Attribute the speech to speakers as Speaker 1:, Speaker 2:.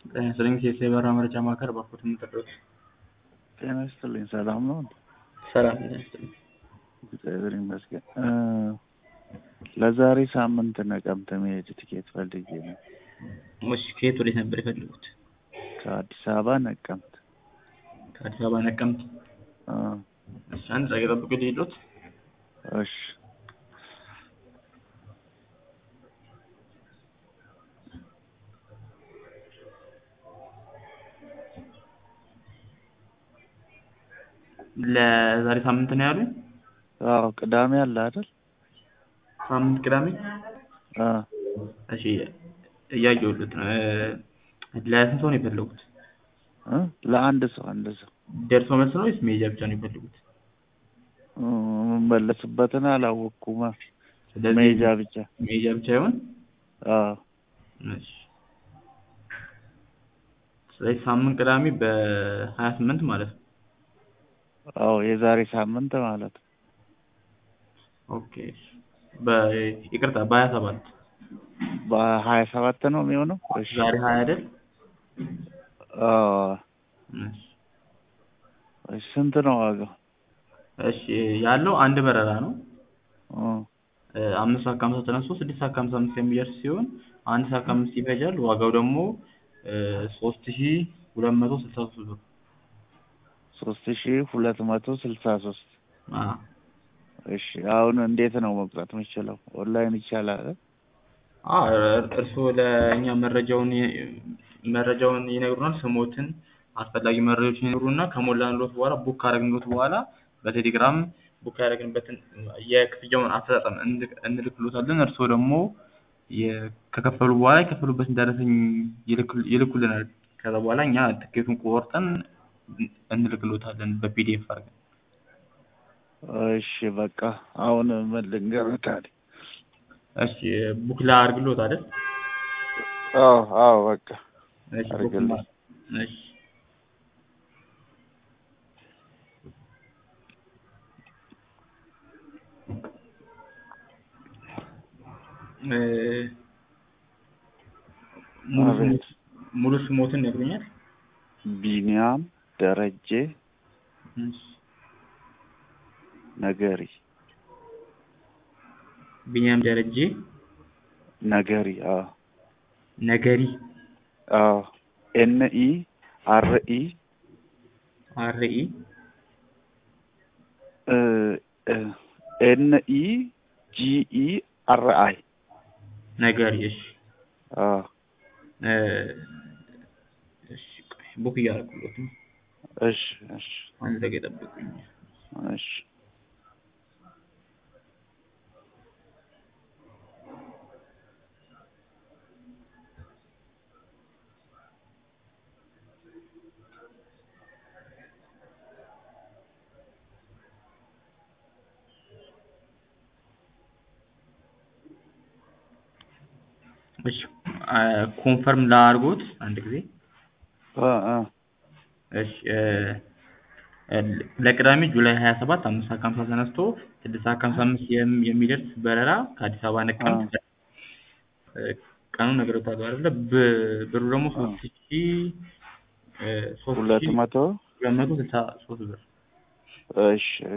Speaker 1: ጤና ይስጥልኝ የሳይበር መረጃ ማዕከል ባኮት የምጠሩት
Speaker 2: ጤና ይስጥልኝ። ሰላም ነው?
Speaker 1: ሰላም ጤና ይስጥልኝ።
Speaker 2: እግዚአብሔር ይመስገን። ለዛሬ ሳምንት ነቀምት መሄድ ትኬት ፈልጌ ነው።
Speaker 1: እሺ ከየት ወዴት ነበር የፈለጉት?
Speaker 2: ከአዲስ አበባ ነቀምት።
Speaker 1: ከአዲስ አበባ ነቀምት።
Speaker 2: አ፣
Speaker 1: እሺ አንድ ጸጋ ጠብቁ ልሄዶት።
Speaker 2: እሺ
Speaker 1: ለዛሬ ሳምንት ነው ያሉኝ?
Speaker 2: አዎ፣ ቅዳሜ አለ አይደል?
Speaker 1: ሳምንት ቅዳሜ።
Speaker 2: አ፣
Speaker 1: እሺ እያየሁት ነው። ለስንት ሰው ነው የፈለጉት?
Speaker 2: እ ለአንድ ሰው አንድ ሰው
Speaker 1: ደርሶ መልስ ነው ወይስ መሄጃ ብቻ ነው የፈለጉት?
Speaker 2: እ፣ የምመለስበትን አላወቅኩማ።
Speaker 1: ስለዚህ
Speaker 2: መሄጃ ብቻ።
Speaker 1: መሄጃ ብቻ ይሆን?
Speaker 2: አዎ፣
Speaker 1: እሺ ስለዚህ ሳምንት ቅዳሜ በሀያ ስምንት ማለት ነው።
Speaker 2: አዎ፣ የዛሬ ሳምንት ማለት ነው።
Speaker 1: ኦኬ በ- ይቅርታ በሀያ ሰባት
Speaker 2: በሀያ ሰባት ነው የሚሆነው። እሺ
Speaker 1: ዛሬ ሀያ አይደል?
Speaker 2: አዎ፣
Speaker 1: እሺ
Speaker 2: እሺ። ስንት ነው ዋጋው?
Speaker 1: እሺ ያለው አንድ በረራ ነው።
Speaker 2: እ፣
Speaker 1: እ፣ አምስት ሰዓት ከሀምሳ ተነስቶ ስድስት ሰዓት ከሀምሳ አምስት የሚደርስ ሲሆን አንድ ሰዓት ከአምስት ይፈጃል። ዋጋው ደግሞ ሶስት ሺ ሁለት መቶ ስልሳ ሶስት ብር።
Speaker 2: ሶስት ሺህ ሁለት መቶ ስልሳ ሶስት
Speaker 1: አ
Speaker 2: እሺ አሁን እንዴት ነው መግዛት የምችለው? ኦንላይን ይቻላል?
Speaker 1: አ እር- እርስዎ ለእኛ መረጃውን ይ- መረጃውን ይነግሩናል። ስሞትን፣ አስፈላጊ መረጃዎችን ይነግሩና ከሞላንሎት በኋላ ቡክ ካደረግንሎት በኋላ በቴሌግራም ቡክ ያደረግንበትን የክፍያውን አፈጻጸም እንልክ- እንልክሎታለን። እርስዎ ደግሞ የ- ከከፈሉ በኋላ የከፈሉበትን ደረሰኝ ይልኩ- ይልኩልናል። ከዛ በኋላ እኛ ትኬቱን ቆርጠን እንልክሎታለን በፒዲኤፍ አድርገን።
Speaker 2: እሺ በቃ አሁን ምን ልንገርህ ታዲያ?
Speaker 1: እሺ ቡክ ላድርግሎት አይደል?
Speaker 2: አዎ አዎ በቃ
Speaker 1: እሺ ቡክ
Speaker 2: አድርግልኝ።
Speaker 1: ማ- እሺ እ፣ ሙሉ
Speaker 2: አቤት።
Speaker 1: ስሞት- ሙሉ ስሞትን ነግሩኛል?
Speaker 2: ቢኒያም ደረጀ
Speaker 1: እሺ
Speaker 2: ነገሪ
Speaker 1: ቢኒያም ደረጀ
Speaker 2: ነገሪ አዎ
Speaker 1: ነገሪ
Speaker 2: አዎ ኤን ኢ አር ኢ
Speaker 1: አርኢ
Speaker 2: ኤን ኢ ጂ ኢ አር አይ
Speaker 1: ነገሪ። እሺ
Speaker 2: አዎ
Speaker 1: እ፣ እሺ ቆይ ቡክ እያደረኩሎት ነው።
Speaker 2: እሺ እሺ
Speaker 1: አንድ ደቂቃ ጠብቁኝ።
Speaker 2: እሺ
Speaker 1: እሺ አ፣ ኮንፈርም ላድርጎት አንድ ጊዜ።
Speaker 2: አ አ
Speaker 1: እሺ እ፣ እ፣ ለቅዳሜ ጁላይ ሀያ ሰባት አምስት ሰዓት ከሀምሳ ተነስቶ ስድስት ሰዓት ከሀምሳ አምስት የም- የሚደርስ በረራ ከአዲስ አበባ ነቀምት እ፣ ቀኑን ነግሬዎታለሁ አይደለ? ብ- ብሩ ደግሞ ሶስት ሺ እ፣ ሶስት
Speaker 2: ሁለት
Speaker 1: ሺ
Speaker 2: መቶ
Speaker 1: ሁለት መቶ ስልሳ ሶስት ብር
Speaker 2: እሺ